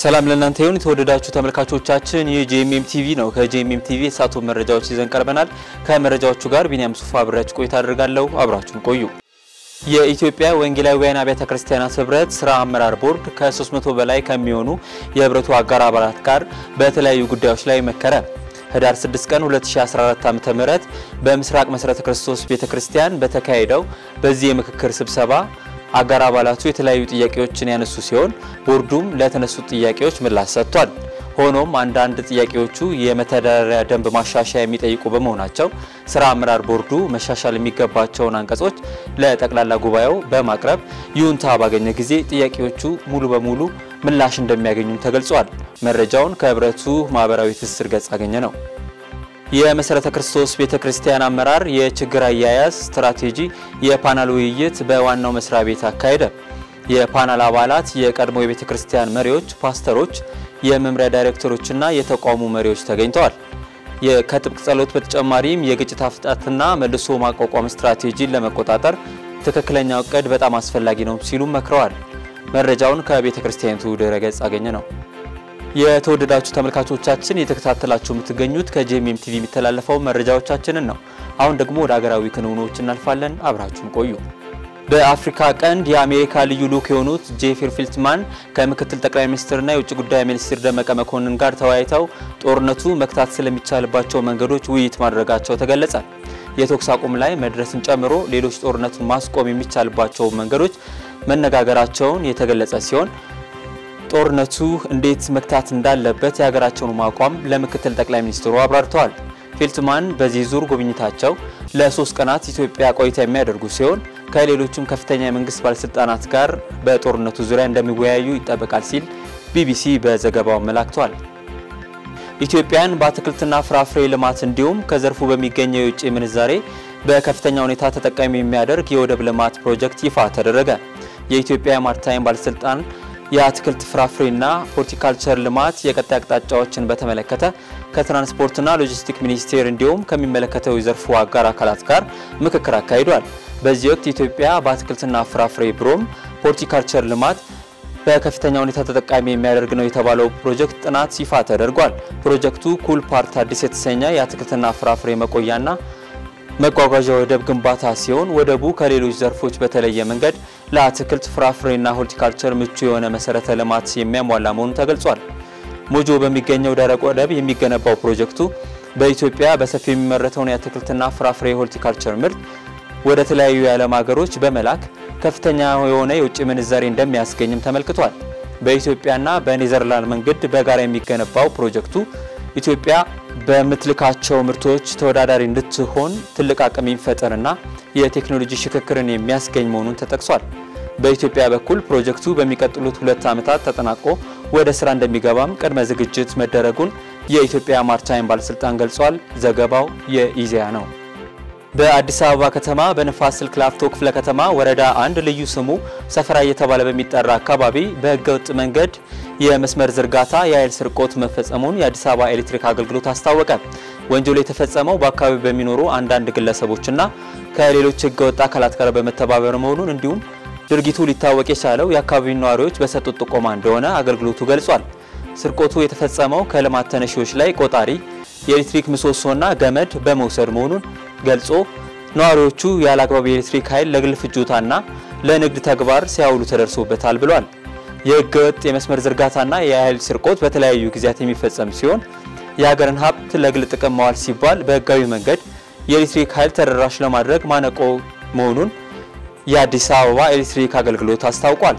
ሰላም ለእናንተ ይሁን የተወደዳችሁ ተመልካቾቻችን፣ ይህ ጄኤምኤም ቲቪ ነው። ከጄኤምኤም ቲቪ የሳቱ መረጃዎች ይዘን ቀርበናል። ከመረጃዎቹ ጋር ቢኒያም ሱፋ አብሬያችሁ ቆይታ አደርጋለሁ። አብራችሁን ቆዩ። የኢትዮጵያ ወንጌላውያን አብያተ ክርስቲያናት ህብረት ስራ አመራር ቦርድ ከ300 በላይ ከሚሆኑ የህብረቱ አጋር አባላት ጋር በተለያዩ ጉዳዮች ላይ መከረ። ህዳር 6 ቀን 2014 ዓ.ም በምስራቅ መሠረተ ክርስቶስ ቤተክርስቲያን በተካሄደው በዚህ የምክክር ስብሰባ አጋር አባላቱ የተለያዩ ጥያቄዎችን ያነሱ ሲሆን ቦርዱም ለተነሱት ጥያቄዎች ምላሽ ሰጥቷል። ሆኖም አንዳንድ ጥያቄዎቹ የመተዳደሪያ ደንብ ማሻሻያ የሚጠይቁ በመሆናቸው ስራ አመራር ቦርዱ መሻሻል የሚገባቸውን አንቀጾች ለጠቅላላ ጉባኤው በማቅረብ ይሁንታ ባገኘ ጊዜ ጥያቄዎቹ ሙሉ በሙሉ ምላሽ እንደሚያገኙም ተገልጿል። መረጃውን ከህብረቱ ማህበራዊ ትስስር ገጽ አገኘ ነው። የመሠረተ ክርስቶስ ቤተ ክርስቲያን አመራር የችግር አያያዝ ስትራቴጂ የፓናል ውይይት በዋናው መስሪያ ቤት አካሄደ። የፓናል አባላት የቀድሞ የቤተ ክርስቲያን መሪዎች፣ ፓስተሮች፣ የመምሪያ ዳይሬክተሮችና የተቋሙ መሪዎች ተገኝተዋል። ከጥብቅ ጸሎት በተጨማሪም የግጭት አፈታትና መልሶ ማቋቋም ስትራቴጂን ለመቆጣጠር ትክክለኛው እቅድ በጣም አስፈላጊ ነው ሲሉም መክረዋል። መረጃውን ከቤተ ክርስቲያኒቱ ድረገጽ አገኘ ነው። የተወደዳችሁ ተመልካቾቻችን የተከታተላችሁ የምትገኙት ከጄኤምኤም ቲቪ የሚተላለፈው መረጃዎቻችንን ነው። አሁን ደግሞ ወደ ሀገራዊ ክንውኖች እናልፋለን። አብራችሁን ቆዩ። በአፍሪካ ቀንድ የአሜሪካ ልዩ ልዑክ የሆኑት ጄፍሪ ፊልትማን ከምክትል ጠቅላይ ሚኒስትርና የውጭ ጉዳይ ሚኒስትር ደመቀ መኮንን ጋር ተወያይተው ጦርነቱ መክታት ስለሚቻልባቸው መንገዶች ውይይት ማድረጋቸው ተገለጸ። የተኩስ አቁም ላይ መድረስን ጨምሮ ሌሎች ጦርነቱን ማስቆም የሚቻልባቸው መንገዶች መነጋገራቸውን የተገለጸ ሲሆን ጦርነቱ እንዴት መክታት እንዳለበት የሀገራቸውን አቋም ለምክትል ጠቅላይ ሚኒስትሩ አብራርተዋል። ፊልትማን በዚህ ዙር ጉብኝታቸው ለሶስት ቀናት ኢትዮጵያ ቆይታ የሚያደርጉ ሲሆን ከሌሎቹም ከፍተኛ የመንግስት ባለስልጣናት ጋር በጦርነቱ ዙሪያ እንደሚወያዩ ይጠበቃል ሲል ቢቢሲ በዘገባው አመላክቷል። ኢትዮጵያን በአትክልትና ፍራፍሬ ልማት እንዲሁም ከዘርፉ በሚገኘው የውጭ ምንዛሬ በከፍተኛ ሁኔታ ተጠቃሚ የሚያደርግ የወደብ ልማት ፕሮጀክት ይፋ ተደረገ። የኢትዮጵያ ማርታይም ባለስልጣን የአትክልት ፍራፍሬና ሆርቲካልቸር ልማት የቀጣይ አቅጣጫዎችን በተመለከተ ከትራንስፖርትና ሎጂስቲክ ሚኒስቴር እንዲሁም ከሚመለከተው የዘርፉ አጋር አካላት ጋር ምክክር አካሂዷል። በዚህ ወቅት ኢትዮጵያ በአትክልትና ፍራፍሬ ብሎም ሆርቲካልቸር ልማት በከፍተኛ ሁኔታ ተጠቃሚ የሚያደርግ ነው የተባለው ፕሮጀክት ጥናት ይፋ ተደርጓል። ፕሮጀክቱ ኩል ፓርት አዲስ የተሰኘ የአትክልትና ፍራፍሬ መቆያና መጓጓዣ ወደብ ግንባታ ሲሆን ወደቡ ከሌሎች ዘርፎች በተለየ መንገድ ለአትክልት ፍራፍሬና ሆርቲካልቸር ምቹ የሆነ መሰረተ ልማት የሚያሟላ መሆኑ ተገልጿል። ሞጆ በሚገኘው ደረቅ ወደብ የሚገነባው ፕሮጀክቱ በኢትዮጵያ በሰፊው የሚመረተውን የአትክልትና ፍራፍሬ ሆርቲካልቸር ምርት ወደ ተለያዩ የዓለም ሀገሮች በመላክ ከፍተኛ የሆነ የውጭ ምንዛሬ እንደሚያስገኝም ተመልክቷል። በኢትዮጵያና በኔዘርላንድ መንገድ በጋራ የሚገነባው ፕሮጀክቱ ኢትዮጵያ በምትልካቸው ምርቶች ተወዳዳሪ እንድትሆን ትልቅ አቅም የሚፈጥርና የቴክኖሎጂ ሽክክርን የሚያስገኝ መሆኑን ተጠቅሷል። በኢትዮጵያ በኩል ፕሮጀክቱ በሚቀጥሉት ሁለት ዓመታት ተጠናቆ ወደ ስራ እንደሚገባም ቅድመ ዝግጅት መደረጉን የኢትዮጵያ ማርታይም ባለስልጣን ገልጿል። ዘገባው የኢዜአ ነው። በአዲስ አበባ ከተማ በንፋስ ስልክ ላፍቶ ክፍለ ከተማ ወረዳ አንድ ልዩ ስሙ ሰፈራ እየተባለ በሚጠራ አካባቢ በህገወጥ መንገድ የመስመር ዝርጋታ የኃይል ስርቆት መፈጸሙን የአዲስ አበባ ኤሌክትሪክ አገልግሎት አስታወቀ። ወንጀሉ የተፈጸመው በአካባቢው በሚኖሩ አንዳንድ ግለሰቦችና ከሌሎች ህገወጥ አካላት ጋር በመተባበር መሆኑን እንዲሁም ድርጊቱ ሊታወቅ የቻለው የአካባቢው ነዋሪዎች በሰጡት ጥቆማ እንደሆነ አገልግሎቱ ገልጿል። ስርቆቱ የተፈጸመው ከልማት ተነሺዎች ላይ ቆጣሪ የኤሌክትሪክ ምሰሶና ገመድ በመውሰድ መሆኑን ገልጾ ነዋሪዎቹ ያለ አግባብ የኤሌክትሪክ ኃይል ለግል ፍጆታና ለንግድ ተግባር ሲያውሉ ተደርሶበታል ብሏል። የህገወጥ የመስመር ዝርጋታና የኃይል ስርቆት በተለያዩ ጊዜያት የሚፈጸም ሲሆን የሀገርን ሀብት ለግል ጥቅም ማዋል ሲባል በህጋዊ መንገድ የኤሌክትሪክ ኃይል ተደራሽ ለማድረግ ማነቆ መሆኑን የአዲስ አበባ ኤሌክትሪክ አገልግሎት አስታውቋል።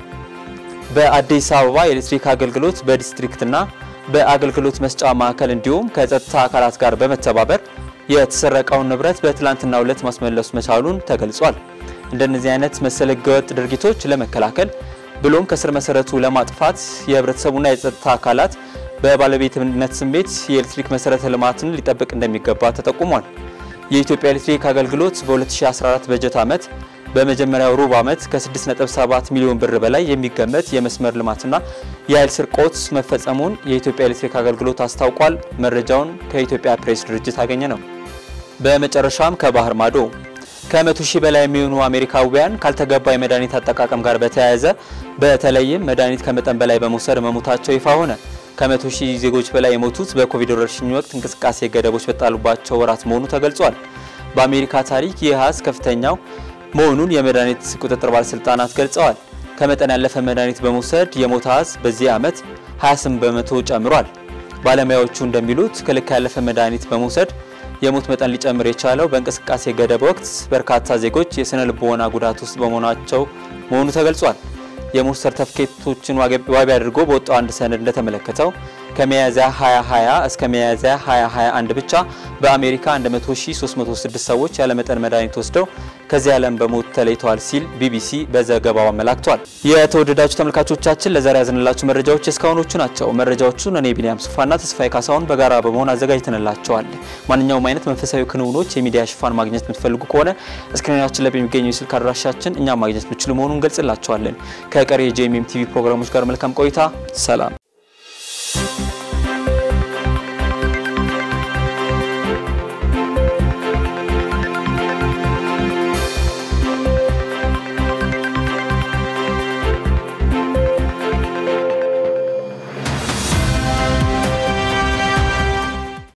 በአዲስ አበባ ኤሌክትሪክ አገልግሎት በዲስትሪክትና በአገልግሎት መስጫ ማዕከል እንዲሁም ከጸጥታ አካላት ጋር በመተባበር የተሰረቀውን ንብረት በትላንትናው ዕለት ማስመለሱ መቻሉን ተገልጿል። እንደነዚህ አይነት መሰል ህገወጥ ድርጊቶች ለመከላከል ብሎም ከስር መሰረቱ ለማጥፋት የህብረተሰቡና የጸጥታ አካላት በባለቤትነት ስሜት የኤሌክትሪክ መሰረተ ልማትን ሊጠብቅ እንደሚገባ ተጠቁሟል። የኢትዮጵያ ኤሌክትሪክ አገልግሎት በ2014 በጀት ዓመት በመጀመሪያው ሩብ ዓመት ከ6.7 ሚሊዮን ብር በላይ የሚገመት የመስመር ልማትና የኃይል ስርቆት መፈጸሙን የኢትዮጵያ ኤሌክትሪክ አገልግሎት አስታውቋል። መረጃውን ከኢትዮጵያ ፕሬስ ድርጅት አገኘ ነው። በመጨረሻም ከባህር ማዶ ከመቶ ሺህ በላይ የሚሆኑ አሜሪካውያን ካልተገባ የመድኃኒት አጠቃቀም ጋር በተያያዘ በተለይም መድኃኒት ከመጠን በላይ በመውሰድ መሞታቸው ይፋ ሆነ። ከመቶ ሺህ ዜጎች በላይ የሞቱት በኮቪድ ወረርሽኝ ወቅት እንቅስቃሴ ገደቦች በጣሉባቸው ወራት መሆኑ ተገልጿል። በአሜሪካ ታሪክ ይህ አሃዝ ከፍተኛው መሆኑን የመድኃኒት ቁጥጥር ባለስልጣናት ገልጸዋል። ከመጠን ያለፈ መድኃኒት በመውሰድ የሞት አሃዝ በዚህ ዓመት 28 በመቶ ጨምሯል። ባለሙያዎቹ እንደሚሉት ከልክ ያለፈ መድኃኒት በመውሰድ የሞት መጠን ሊጨምር የቻለው በእንቅስቃሴ ገደብ ወቅት በርካታ ዜጎች የስነ ልቦና ጉዳት ውስጥ በመሆናቸው መሆኑ ተገልጿል። የሞት ሰርተፍኬቶችን ዋቢ አድርጎ በወጣው አንድ ሰነድ እንደተመለከተው ከሚያዝያ 2020 እስከ ሚያዝያ 2021 ብቻ በአሜሪካ 100306 ሰዎች ያለመጠን መድኃኒት ወስደው ከዚህ ዓለም በሞት ተለይተዋል ሲል ቢቢሲ በዘገባው አመላክቷል። የተወደዳችሁ ተመልካቾቻችን ለዛሬ ያዝንላችሁ መረጃዎች እስካሁኖቹ ናቸው። መረጃዎቹን እኔ ቢኒያም ሱፋና ተስፋዬ ካሳሁን በጋራ በመሆን አዘጋጅተንላቸዋል። ማንኛውም አይነት መንፈሳዊ ክንውኖች የሚዲያ ሽፋን ማግኘት የምትፈልጉ ከሆነ ስክሪናችን ላይ በሚገኘው የስልክ አድራሻችን እኛም ማግኘት የምትችሉ መሆኑን ገልጽላቸዋለን። ከቀሪ የጄኤምኤም ቲቪ ፕሮግራሞች ጋር መልካም ቆይታ። ሰላም